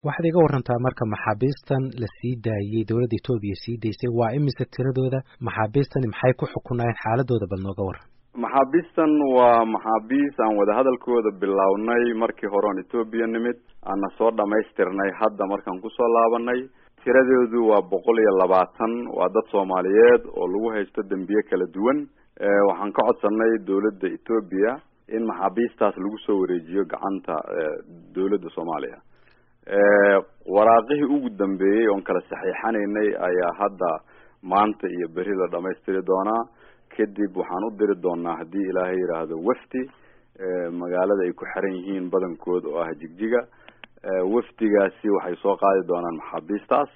waxaad iga warantaa marka maxaabiistan la sii daayey dowladda etoobiya sii daysay waa imise tiradooda maxaabiistani maxay ku xukunaayeen xaaladooda bal nooga waran maxaabiistan waa maxaabiis aan wadahadalkooda bilownay markii hore oon etoobiya nimid aana soo dhamaystirnay hadda markaan kusoo laabanay tiradoodu waa boqol iyo labaatan waa dad soomaaliyeed oo lagu haysto dembiye kala duwan waxaan ka codsanay dowladda etoobiya in maxaabiistaas lagu soo wareejiyo gacanta dowladda soomaaliya waraaqihii ugu dambeeyey oon kala saxiixanaynay ayaa hadda maanta iyo beri la dhamaystiri doonaa kadib waxaan u diri doonaa haddii ilaahay yidhaahdo wafdi magaalada ay ku xiran yihiin badankood oo ah jigjiga wafdigaasi waxay soo qaadi doonaan maxaabiistaas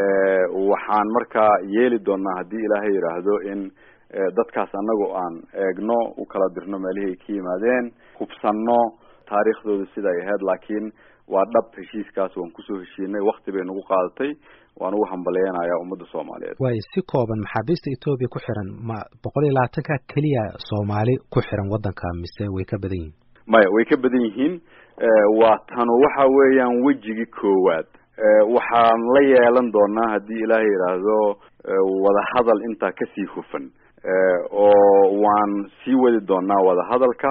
waxaan markaa yeeli doonaa haddii ilaahay yidhaahdo in dadkaas anagoo aan eegno u kala dirno meelihii ay ka yimaadeen hubsanno taariikhdooda sida ay ahayd laakiin waa dhab heshiiskaas waan kusoo heshiinay wakti bay nagu qaadatay waan ugu hambaleynayaa ummadda soomaaliyeed waayo si kooban maxaabiista etoobiya ku xiran ma boqol iyo labaatanka keliya soomaali ku xiran waddanka mise way ka badan yihiin maya way ka badan yihiin waa tanu waxa weeyaan wejigii koowaad waxaan la yeelan doonaa haddii ilaahay yidhaahdo wadahadal intaa kasii hufan oo waan sii wadi doonaa wadahadalka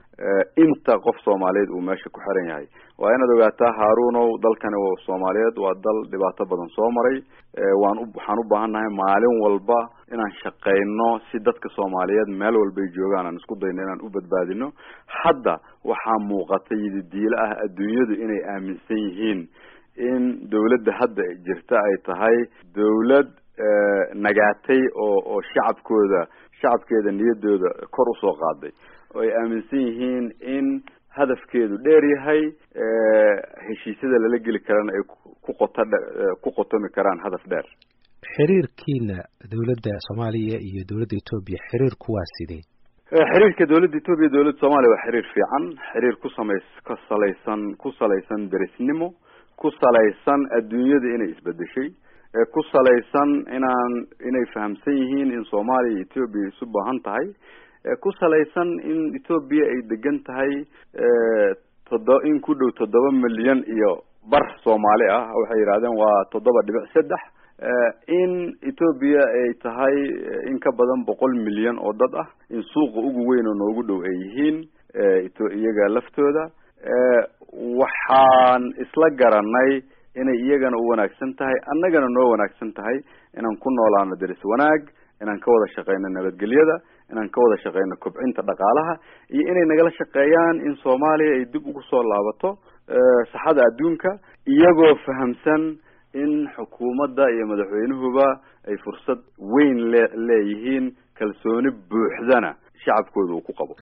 inta qof soomaaliyeed uu meesha ku xiran yahay waa inaad ogaataa haarunow dalkani soomaaliyeed waa dal dhibaato badan soo maray waan u waxaan u baahan nahay maalin walba inaan shaqeyno si dadka soomaaliyeed meel walbay joogaan aan isku dayno inaan u badbaadino hadda waxaa muuqata yididiilo ah adduunyadu inay aaminsan yihiin in dawladda hadda jirta ay tahay dawlad nagaatay oo oo shacabkooda shacabkeeda niyadooda kor usoo qaaday oo ay aaminsan yihiin in hadafkeedu dheer yahay heshiisyada lala geli karana ay ku qota ku qotomi karaan hadaf dheer xiriirkiina dowladda soomaaliya iyo dowladda etoobiya xiriirku waa sidee xiriirka dowladda etoobiya dowladda soomaaliya waa xiriir fiican xiriir ku samays ka salaysan ku salaysan derisnimo ku salaysan adduunyada inay isbedeshay ku salaysan inaan inay fahamsan yihiin in soomaaliya iyo etoobiya isu baahan tahay ku salaysan in etoobiya ay degan tahay todo in ku dhow toddoba milyan iyo bar soomaali ah waxay yidhahdeen waa toddoba dhibic saddex in etoobiya ay tahay in ka badan boqol milyan oo dad ah in suuqa ugu weyn oo noogu dhow ay yihiin iyaga laftooda waxaan isla garanay inay iyagana u wanaagsan tahay annagana noo wanaagsan tahay inaan ku noolaano deris wanaag inaan ka wada shaqeyno nabadgelyada inaan ka wada shaqeyno kobcinta dhaqaalaha iyo inay nagala shaqeeyaan in soomaaliya ay dib ugu soo laabato saxada adduunka iyagoo fahamsan in xukuumadda iyo madaxweynuhuba ay fursad weyn le leeyihiin kalsooni buuxdana shacabkooda uu ku qabo